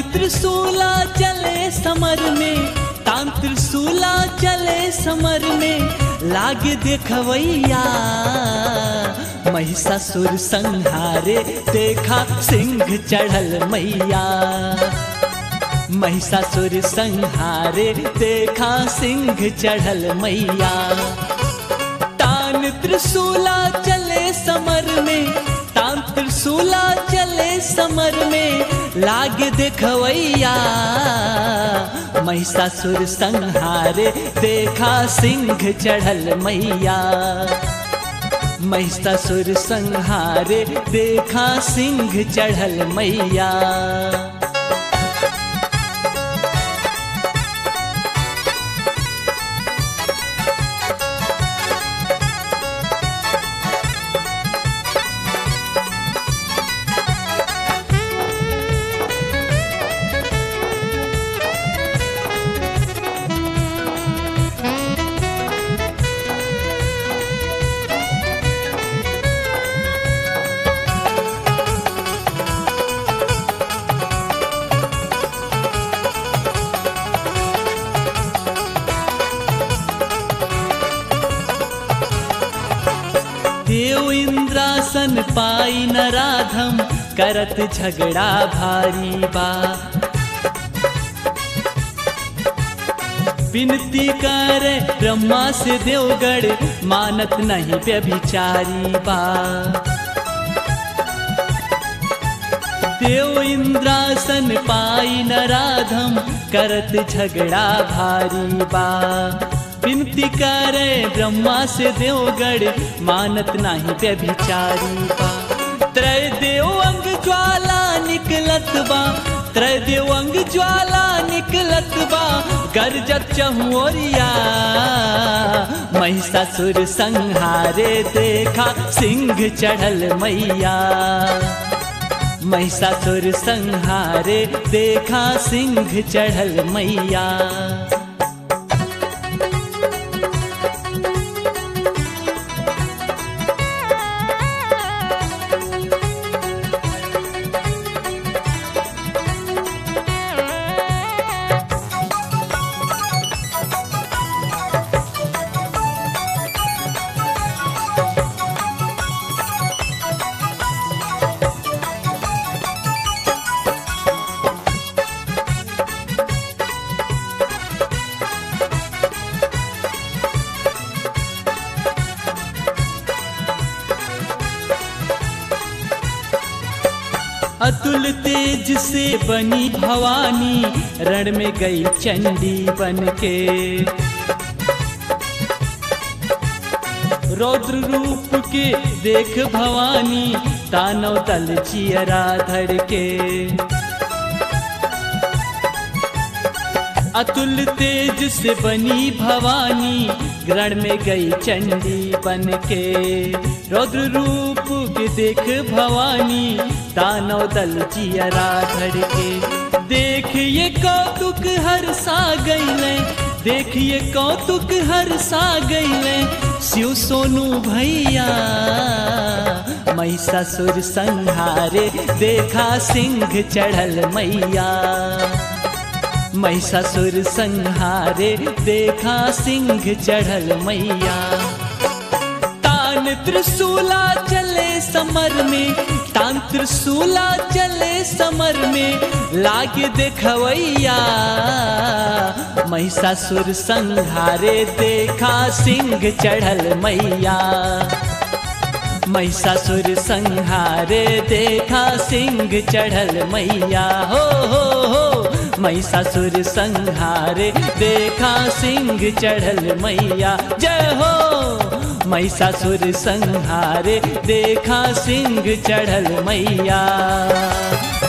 त्रिशूला चले समर में तान त्रिशूला चले समर में लागे देखवैया महिषासुर संहारे देखा सिंह चढ़ल मैया महिषासुर संहारे देखा सिंह चढ़ल मैया तान त्रिशूला चले समर में तान त्रिशूला चले समर में लागे देखवैया महिषासुर संहारे देखा सिंह चढ़ल मैया महिषासुर संहारे देखा सिंह चढ़ल मैया देव इंद्रासन पाई न राधम करत झगड़ा भारी बा विनती कर ब्रह्मा से देवगढ़ मानत नहीं व्यभिचारी बा देव इंद्रासन पाई न राधम करत झगड़ा भारी बा विनती करे ब्रह्मा से देवगढ़ मानत नाही व्यभिचारी बा त्रय देव अंग ज्वाला निकलत बा त्रय देव अंग ज्वाला निकलत बा गरजत चहुरिया महिषासुर संहारे देखा सिंह चढ़ल मैया महिषासुर संहारे देखा सिंह चढ़ल मैया अतुल तेज से बनी भवानी रण में गई चंडी बन के रौद्र रूप के देख भवानी तानव तल चियरा धड़ के अतुल तेज से बनी भवानी ग्रण में गई चंडी बन के रौद्र रूप के देख भवानी दानव दल चियरा धड़ के देखिए कौतुक हर सा गईले देखिए कौतुक हर सा गईले शिव सोनू भैया महिषासुर संहारे देखा सिंह चढ़ल मैया महिषासुर संहारे देखा सिंह चढ़ल मैया तान त्रिशूला चले समर में तान त्रिशूला चले समर में लागे देखवैया महिषासुर संहारे देखा सिंह चढ़ल मैया महिषासुर संहारे देखा सिंह चढ़ल मैया हो हो हो महिषासुर संहारे देखा सिंह चढ़ल मैया जय हो महिषासुर संहारे देखा सिंह चढ़ल मैया